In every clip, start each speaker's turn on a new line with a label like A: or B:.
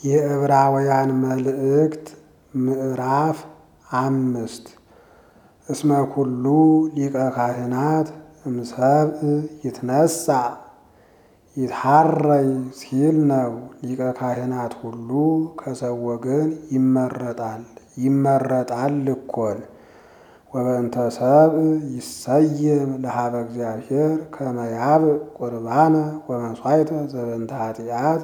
A: የዕብራውያን መልእክት ምዕራፍ አምስት እስመ ኩሉ ሊቀ ካህናት እምሰብእ ይትነሣ ይትሐረይ ሲል ነው። ሊቀ ካህናት ሁሉ ከሰው ወገን ይመረጣል ይመረጣል እኮን። ወበእንተ ሰብእ ይሰየም ለሀበ እግዚአብሔር ከመ ያብእ ቁርባነ ወመሥዋዕተ ዘበንተ ኃጢአት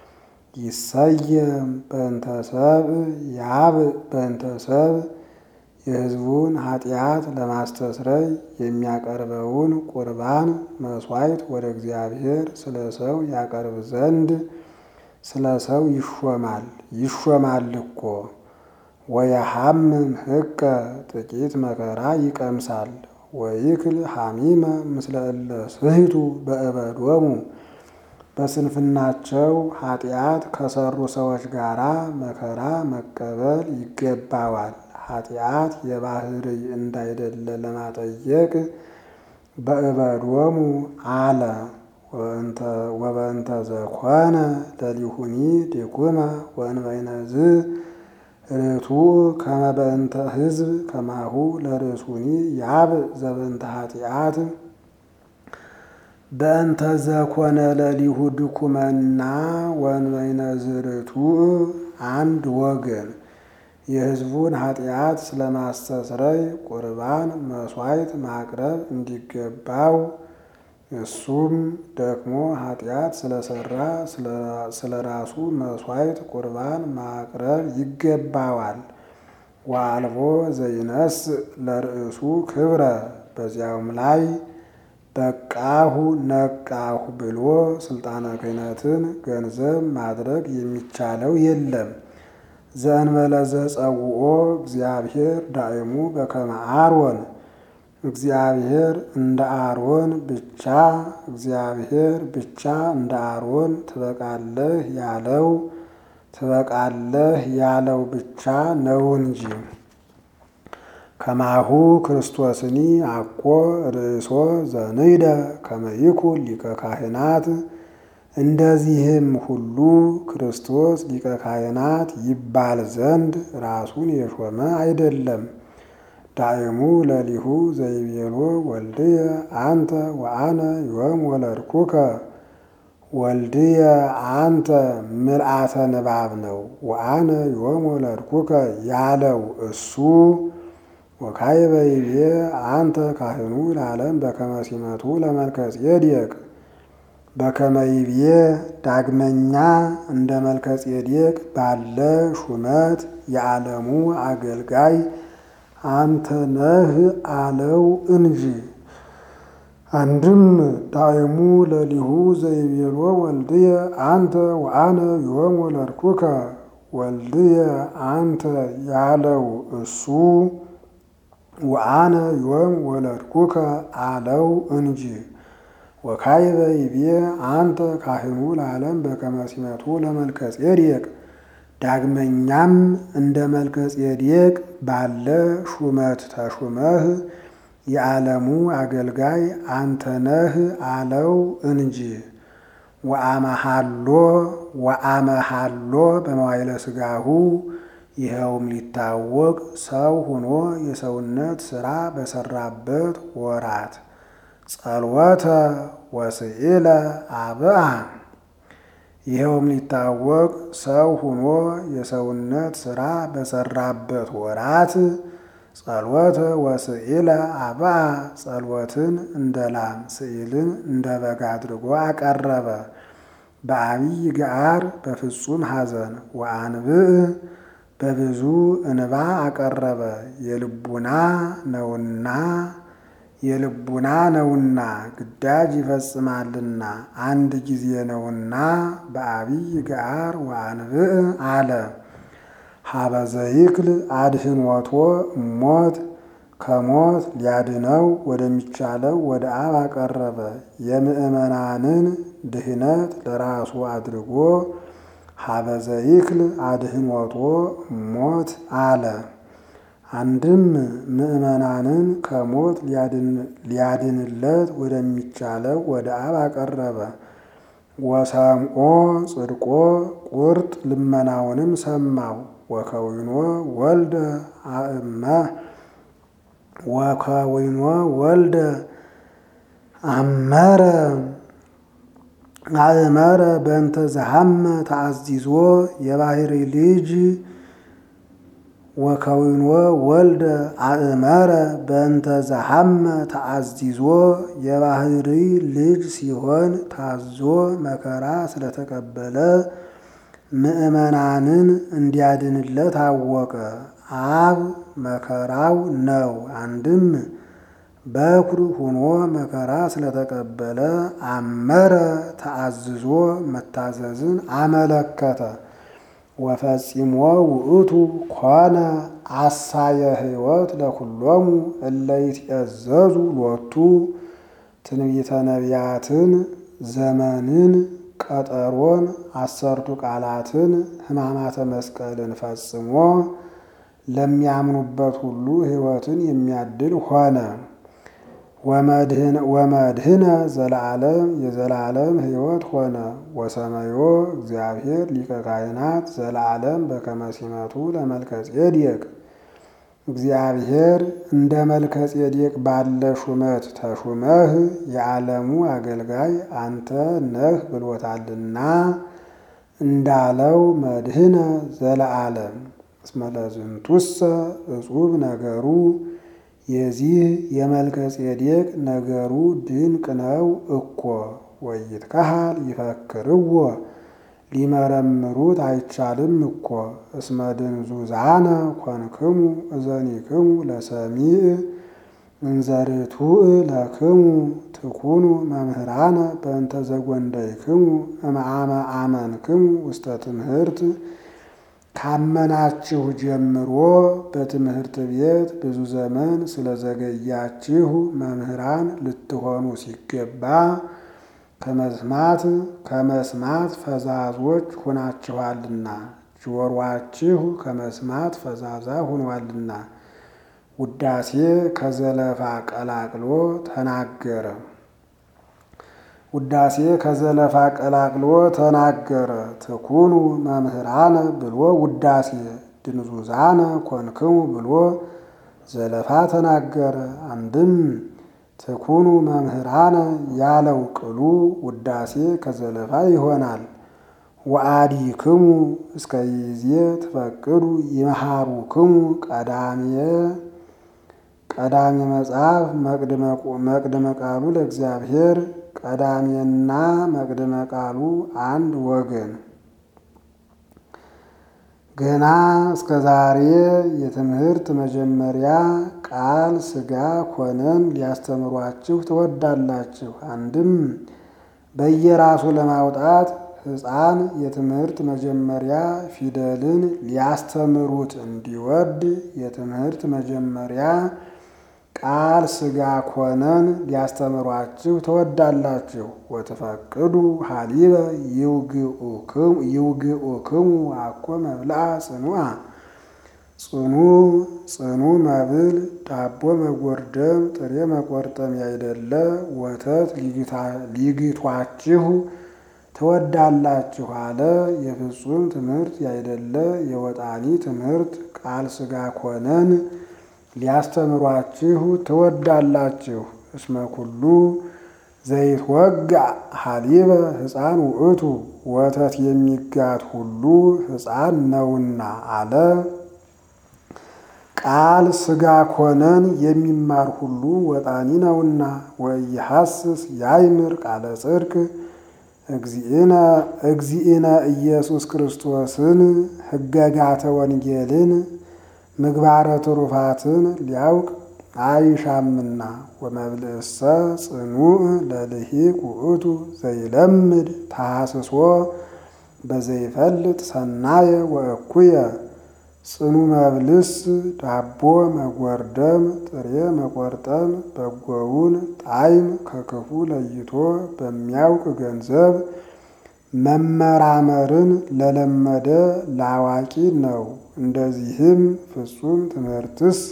A: ይሰየም በእንተ ሰብእ ያብእ በእንተ ሰብእ የሕዝቡን ኃጢአት ለማስተስረይ የሚያቀርበውን ቁርባን መሥዋዕት ወደ እግዚአብሔር ስለ ሰው ያቀርብ ዘንድ ስለ ሰው ይሾማል ይሾማል እኮ። ወየሐምም ሕቀ ጥቂት መከራ ይቀምሳል። ወይክል ሐሚመ ምስለ እለ ስሕቱ በእበዶሙ በስንፍናቸው ኃጢአት ከሰሩ ሰዎች ጋራ መከራ መቀበል ይገባዋል። ኃጢአት የባህርይ እንዳይደለ ለማጠየቅ በእበዶሙ አለ። ወበእንተ ዘኮነ ለሊሁኒ ዲኩመ ወእንበይነዝ ርቱዕ ከመ በእንተ ሕዝብ ከማሁ ለርእሱኒ ያብእ ዘበንተ ኃጢአት በእንተ ዘኮነ ለሊሁ ድኩመና ወእንበይነዝ ርቱዕ አንድ ወገን የሕዝቡን ኃጢአት ስለማስተስረይ ቁርባን መሥዋዕት ማቅረብ እንዲገባው እሱም ደክሞ ኃጢአት ስለሰራ ስለ ራሱ መሥዋዕት ቁርባን ማቅረብ ይገባዋል። ወአልቦ ዘይነስ ለርእሱ ክብረ በዚያውም ላይ በቃሁ ነቃሁ ብሎ ስልጣነ ክህነትን ገንዘብ ማድረግ የሚቻለው የለም። ዘእንበለ ዘጸውኦ እግዚአብሔር ዳእሙ በከመ አሮን እግዚአብሔር እንደ አሮን ብቻ እግዚአብሔር ብቻ እንደ አሮን ትበቃለህ ያለው ትበቃለህ ያለው ብቻ ነው እንጂ። ከማሁ ክርስቶስኒ አኮ ርእሶ ዘንይደ ከመ ይኩን ሊቀ ካህናት እንደዚህም ሁሉ ክርስቶስ ሊቀ ካህናት ይባል ዘንድ ራሱን የሾመ አይደለም። ዳእሙ ለሊሁ ዘይቤሎ ወልድየ አንተ ወአነ ዮም ወለድኩከ ወልድየ አንተ ምልአተ ንባብ ነው። ወአነ ዮም ወለድኩከ ያለው እሱ ወካዕበ ይቤ አንተ ካህኑ ለዓለም በከመ ሲመቱ ለመልከ ጼዴቅ በከመ ይቤ ዳግመኛ እንደ መልከ ጼዴቅ ባለ ሹመት የዓለሙ አገልጋይ አንተ ነህ አለው እንጂ። አንድም ዳእሙ ለሊሁ ዘይቤሎ ወልድየ አንተ ወአነ ዮም ወለድኩከ ወልድየ አንተ ያለው እሱ ወአነ ዮም ወለድኩከ አለው እንጂ። ወካዕበ ይቤ አንተ ካህኑ ለዓለም በከመ ሲመቱ ለመልከ ጼዴቅ ዳግመኛም እንደ መልከ ጼዴቅ ባለ ሹመት ተሹመህ የዓለሙ አገልጋይ አንተ ነህ አለው እንጂ። ወአመሃሎ ወአመሃሎ በመዋዕለ ሥጋሁ ይኸውም ሊታወቅ ሰው ሆኖ የሰውነት ሥራ በሰራበት ወራት ጸልወተ ወስኢለ አብአ ይኸውም ሊታወቅ ሰው ሆኖ የሰውነት ሥራ በሰራበት ወራት ጸልወተ ወስኢለ አብአ ጸልወትን እንደ ላም ስኢልን እንደ በግ አድርጎ አቀረበ። በአብይ ገዓር በፍጹም ሐዘን ወአንብዕ በብዙ እንባ አቀረበ። የልቡና ነውና የልቡና ነውና ግዳጅ ይፈጽማልና አንድ ጊዜ ነውና በአብይ ገዓር ወአንብዕ አለ። ሀበዘ ይክል አድህኖቶ እሞት ከሞት ሊያድነው ወደሚቻለው ወደ አብ አቀረበ። የምእመናንን ድህነት ለራሱ አድርጎ ሀበዘ ይክል አድህኖቶ እሞት አለ። አንድም ምእመናንን ከሞት ሊያድንለት ወደሚቻለው ወደ አብ አቀረበ። ወሰምኦ ጽድቆ ቁርጥ ልመናውንም ሰማው። ወከዊኖ ወልደ አእመ ወከዊኖ ወልደ አመረ አእመረ በእንተ ዘሐመ ተአዚዞ የባህሪ ልጅ ወከዊኖ ወልደ አእመረ በእንተ ዘሐመ ተአዚዞ የባህሪ ልጅ ሲሆን ታዞ መከራ ስለተቀበለ ምእመናንን እንዲያድንለት አወቀ። አብ መከራው ነው። አንድም በኩር ሆኖ መከራ ስለተቀበለ አመረ ተአዝዞ መታዘዝን አመለከተ። ወፈጺሞ ውእቱ ኮነ አሳየ ሕይወት ለኩሎሙ እለ ይትእዘዙ ሎቱ ትንቢተ ነቢያትን ዘመንን ቀጠሮን አሰርቱ ቃላትን ሕማማተ መስቀልን ፈጽሞ ለሚያምኑበት ሁሉ ሕይወትን የሚያድል ሆነ። ወመድህነ ዘለዓለም የዘላለም ሕይወት ሆነ። ወሰመዮ እግዚአብሔር ሊቀ ካህናት ዘለዓለም በከመ ሲመቱ ለመልከ ጼዴቅ እግዚአብሔር እንደ መልከ ጼዴቅ ባለ ሹመት ተሹመህ የዓለሙ አገልጋይ አንተ ነህ ብሎታልና እንዳለው መድህነ ዘለዓለም እስመ ለዝንቱሰ እጹብ ነገሩ የዚህ የመልከ ጼዴቅ ነገሩ ድንቅ ነው እኮ ወይትከሃል ይፈክርዎ ሊመረምሩት አይቻልም እኮ እስመ ድንዙዛነ ኮንክሙ እዘኒክሙ ለሰሚዕ እንዘርቱዕ ለክሙ ትኩኑ መምህራነ በእንተ ዘጐንደይክሙ እምአመ አመንክሙ ውስተ ትምህርት ካመናችሁ ጀምሮ በትምህርት ቤት ብዙ ዘመን ስለዘገያችሁ መምህራን ልትሆኑ ሲገባ ከመስማት ከመስማት ፈዛዞች ሆናችኋልና ጆሮአችሁ ከመስማት ፈዛዛ ሆኗልና። ውዳሴ ከዘለፋ ቀላቅሎ ተናገረ። ውዳሴ ከዘለፋ ቀላቅሎ ተናገረ። ትኩኑ መምህራነ ብሎ ውዳሴ ድንዙዛነ ኮንክሙ ብሎ ዘለፋ ተናገረ። አንድም ትኩኑ መምህራነ ያለው ቅሉ ውዳሴ ከዘለፋ ይሆናል። ወአዲክሙ እስከ ይዜ ትፈቅዱ ይመሃሩክሙ ቀዳሜ ቀዳሜ መጽሐፍ መቅድመ ቃሉ ለእግዚአብሔር ቀዳሜና መቅድመ ቃሉ አንድ ወገን ገና እስከ ዛሬ የትምህርት መጀመሪያ ቃል ሥጋ ኮነን ሊያስተምሯችሁ ትወዳላችሁ። አንድም በየራሱ ለማውጣት ሕፃን የትምህርት መጀመሪያ ፊደልን ሊያስተምሩት እንዲወድ የትምህርት መጀመሪያ ቃል ሥጋ ኮነን ሊያስተምሯችሁ ትወዳላችሁ። ወትፈቅዱ ሀሊበ ይውግኡክሙ አኮ መብልአ ጽኑዓ ጽኑ ጽኑ መብል ዳቦ መጎርደም ጥሬ መቆርጠም ያይደለ ወተት ሊግቷችሁ ትወዳላችሁ አለ። የፍጹም ትምህርት ያይደለ የወጣኒ ትምህርት ቃል ሥጋ ኮነን ሊያስተምሯችሁ ትወዳላችሁ። እስመ ኩሉ ዘይትወጋ ሀሊበ ሕፃን ውእቱ ወተት የሚጋት ሁሉ ሕፃን ነውና አለ። ቃል ሥጋ ኮነን የሚማር ሁሉ ወጣኒ ነውና። ወኢሐስስ ያይምር ቃለ ጽድቅ እግዚእነ ኢየሱስ ክርስቶስን ሕገጋተ ወንጌልን ምግባረ ትሩፋትን ሊያውቅ አይሻምና። ወመብልእሰ ጽኑዕ ለልሂቅ ውእቱ ዘይለምድ ተሐስሶ በዘይፈልጥ ሰናየ ወእኩየ ጽኑ መብልስ ዳቦ መጎርደም ጥሬ መቆርጠም በጎውን ጣዕም ከክፉ ለይቶ በሚያውቅ ገንዘብ መመራመርን ለለመደ ለአዋቂ ነው። እንደዚህም ፍጹም ትምህርትስ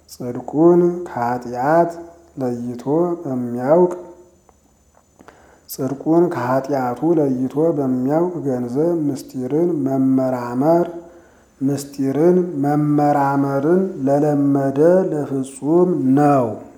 A: ጽድቁን ከኃጢአት ለይቶ በሚያውቅ ጽድቁን ከኃጢአቱ ለይቶ በሚያውቅ ገንዘብ ምስጢርን መመራመር ምስጢርን መመራመርን ለለመደ ለፍጹም ነው።